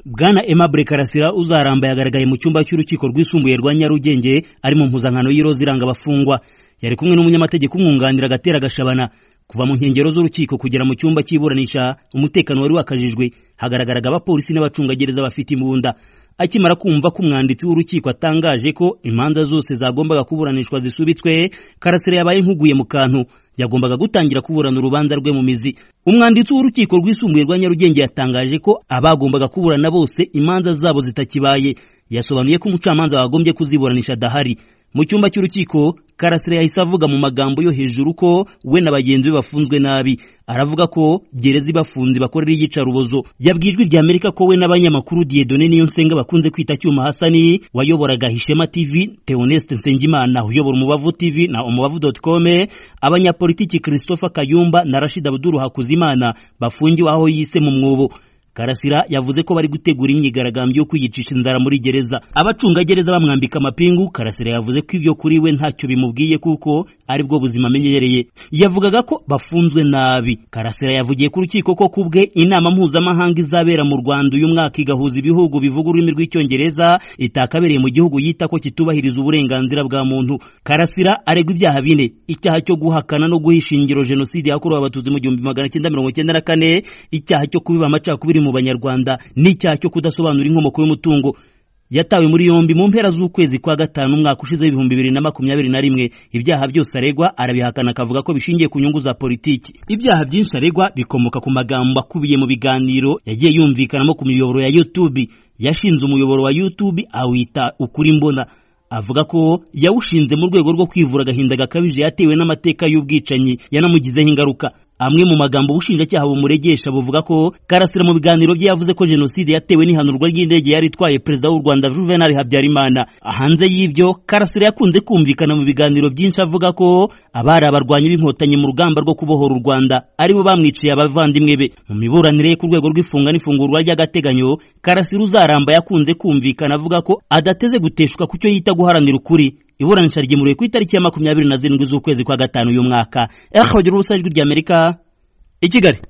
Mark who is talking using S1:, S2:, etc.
S1: bwana Aimable Karasira uzaramba yagaragaye mu cyumba cy'urukiko rwisumbuye rwa Nyarugenge ari mu mpuzankano y'iroza iranga abafungwa yari kumwe n'umunyamategeko umwunganira agatera agashabana kuva mu nkengero z'urukiko kugera mu cyumba cy'iburanisha umutekano wari wakajijwe hagaragaraga abapolisi n'abacungagereza bafite imbunda akimara kumva ko umwanditsi w'urukiko atangaje ko imanza zose zagombaga kuburanishwa zisubitswe karasira yabaye nkuguye mu kantu yagombaga gutangira kuburana urubanza rwe mu mizi umwanditsi w'urukiko rwisumbuye rwa nyarugenge yatangaje ko abagombaga kuburana bose imanza zabo zitakibaye yasobanuye ko umucamanza wagombye kuziburanisha adahari mu cyumba cy'urukiko karasira yahise avuga mu magambo yo hejuru ko we na bagenzi be bafunzwe nabi aravuga ko gereza ibafunze bakorera iyicarubozo yabwijwe irya amerika ko we n'abanyamakuru dieudonne niyo nsenga bakunze kwita cyuma hasani wayoboraga hishema tv teoneste nsengimana uyobora umubavu tv na umubavu com abanyapolitiki christopher kayumba na rashid abduru hakuzimana bafungiwe aho yise mu mwobo Karasira yavuze ko bari gutegura imyigaragambyo yo kwiyicisha inzara muri gereza abacungagereza bamwambika amapingu Karasira yavuze ko ibyo kuri we ntacyo bimubwiye kuko aribwo buzima amenyereye yavugaga ko bafunzwe nabi Karasira yavugiye ku rukiko ko kubwe inama mpuzamahanga izabera mu Rwanda uyu mwaka igahuza ibihugu bivuga ururimi rw'icyongereza itakabereye mu gihugu yita ko kitubahiriza uburenganzira bwa muntu Karasira aregwa ibyaha bine icyaha cyo guhakana no guhisha ingiro jenoside yakorewe abatutsi mu 1994 icyaha cyo kubiba amacakubiri mu banyarwanda n'icyaha cyo kudasobanura inkomoko y'umutungo yatawe muri yombi mu mpera z'ukwezi kwa gatanu umwaka ushize ibihumbi bibiri na makumyabiri na rimwe ibyaha byose aregwa arabihakana akavuga ko bishingiye ku nyungu za politiki ibyaha byinshi aregwa bikomoka ku magambo akubiye mu biganiro yagiye yumvikanamo ku miyoboro ya YouTube yashinze umuyoboro wa YouTube awita ukuri mbona avuga ko yawushinze mu rwego rwo kwivura agahinda gakabije yatewe n'amateka y'ubwicanyi yanamugizeho ingaruka amwe mu magambo ubushinjacyaha bumuregesha buvuga ko Karasira mu biganiro bye yavuze ko jenoside yatewe n'ihanurwa ry'indege yari itwaye perezida w'u Rwanda Juvenal Habyarimana hanze y'ibyo Karasira yakunze kumvikana mu biganiro byinshi avuga ko abari abarwanyi b'inkotanyi mu rugamba rwo kubohora u Rwanda aribo bamwiciye abavandimwe be mu miburanire ye ku rwego rw'ifunga n'ifungurwa ry'agateganyo Karasira uzaramba yakunze kumvikana avuga ko adateze guteshwa ku cyo yita guharanira ukuri iburanisha ryemuruye ku itariki ya makumyabiri na zirindwi z'ukwezi kwa gatanu uyu mwaka eho urubusa ijwi ry'amerika i kigali